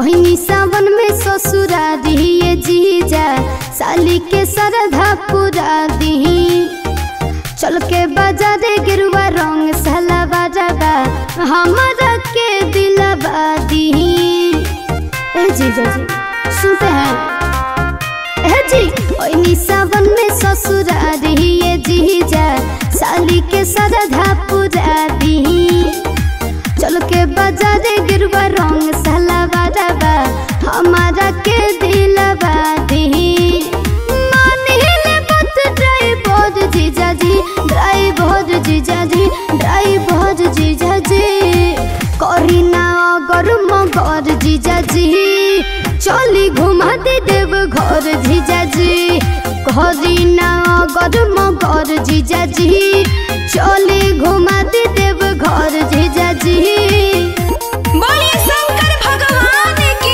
ओहनी सावन में ससुरा दिए जीजा साली के सरधा पूरा दी चल के बाजारे गिरुआ रंग सला बाजाबा हमारा के दिलवा दी ए जीजा जी सुनते हैं ए जी ओहनी सावन में ससुरा दिए जीजा साली के सरधा पूरा दी चल के बाजारे गिरवा रंग सला बाजाबा हमारा के दिलवा दी मानिले मत ड्राइवर जीजा जी ड्राइवर जीजा जी ड्राइवर जीजा जी करी ना अगर मगर जीजा जी चली घुमा दे देव घर जीजा जी करी ना अगर मगर जीजा जी चली घुमा दे देव घर जीजा जी बोलिए शंकर भगवान की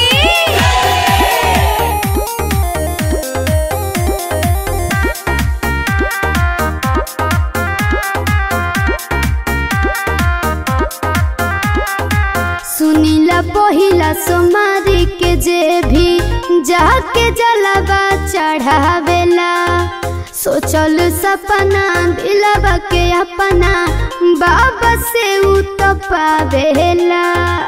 सुनीला पहिला सोमारी के जे भी जाके जलवा चढ़ावेला सोचल सपना दिलवा के अपना बाबा से उ तो पावेला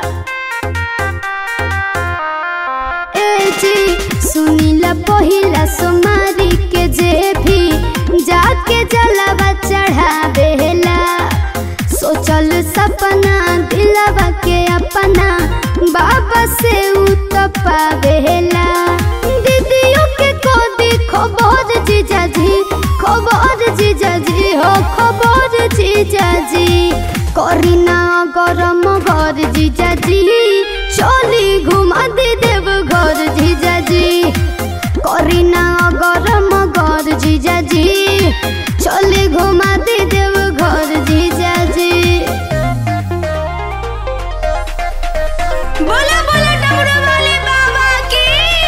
ए जी सुनीला पहिला सोमारी के जे भी जाके जलवा चढ़ावेला सोचल सपना दिलवा के अपना बाबा से उ तो पावेला दीदियों के को देखो बहुत जीजा जी खबर जीजा जी हो खबर जीजा जी करी ना गरम घर जीजा जी चली घुमा दे देव घर जीजा जी करी ना गरम घर जीजा जी चली घुमा दे देव घर जीजा जी बोला बोला डमरू वाले बाबा की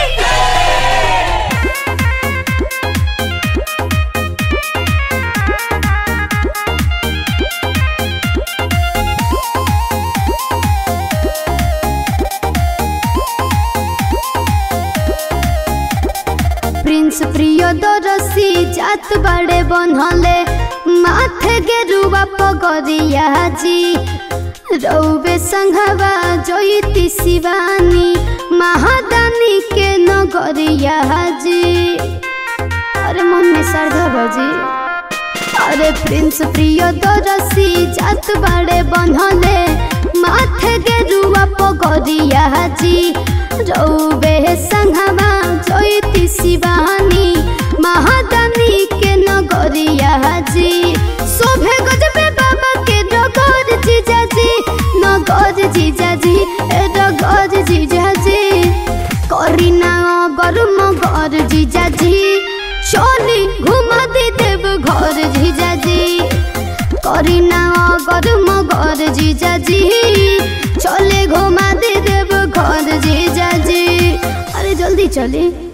प्रिंस प्रियदर्शी जात बड़े बनहले माथे गेरुआ पगरिया जी रौबे संघवा जयती शिवानी महादानी के नगरिया जी अरे मन में श्रद्धा बजी अरे प्रिंस प्रियदर्शी जात बड़े बनहले माथे गेरुआ पगरिया जी रौबे संघवा जयती शिवानी महादानी के नगरिया जी शोभे गजबे बाबा के नगर जीजा जी नगर जीजा जी ए नगर जीजा जी करी ना अगर मगर जीजा जी चली घुमा दे देव घर जीजा जी करी ना अगर मगर जीजा जी चले घुमा दे देव घर जीजा जी अरे जल्दी चले